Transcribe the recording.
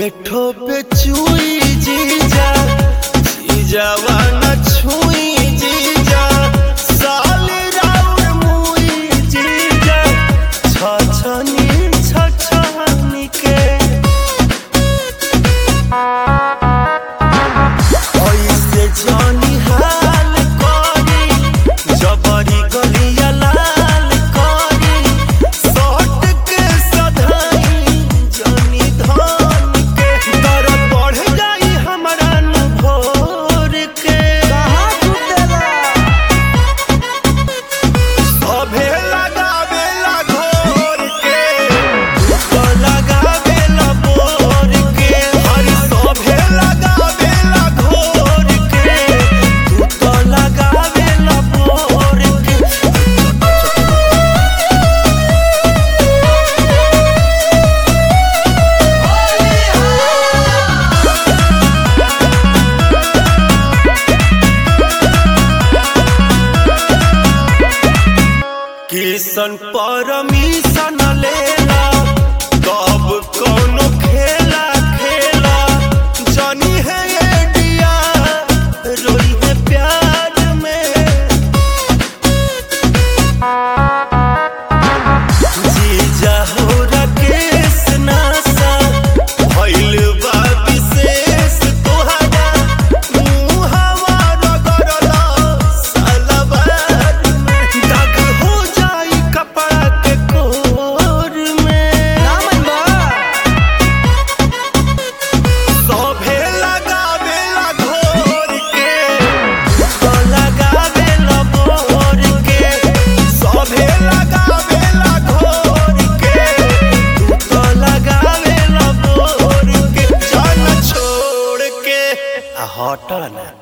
ठोपे चुई जीजा जीजावा न छुई जीजा साली राउर मुई जीजा छछनी छछनी के ऐसे जानी हाल करी जबरी गलिया लाल करी सट के सधाई जानी धान के दर्द बढ़ जाई हमरा न भोर के कहाँ छूटेला सभे लगावेला घोर के तो लगावेला बोर के हरी सभे लगावेला घोर के तू तो लगावेला बोर के किसन परमिशन लेला तब कोनो खेला खेला जानी है ये डिया रोई है प्यार में जीजा हो राकेश नासा भइल बा विशेष तोहरा मुहावा रगड़ला सलवार में दाग हो जाई कपड़ा के कोर में ना मन बा सभे लगावेला घोर के तो लगावेला बोर के सभे लगावेला घोर के तू तो लगावेला बोर के जान छोड़ के आ हट ना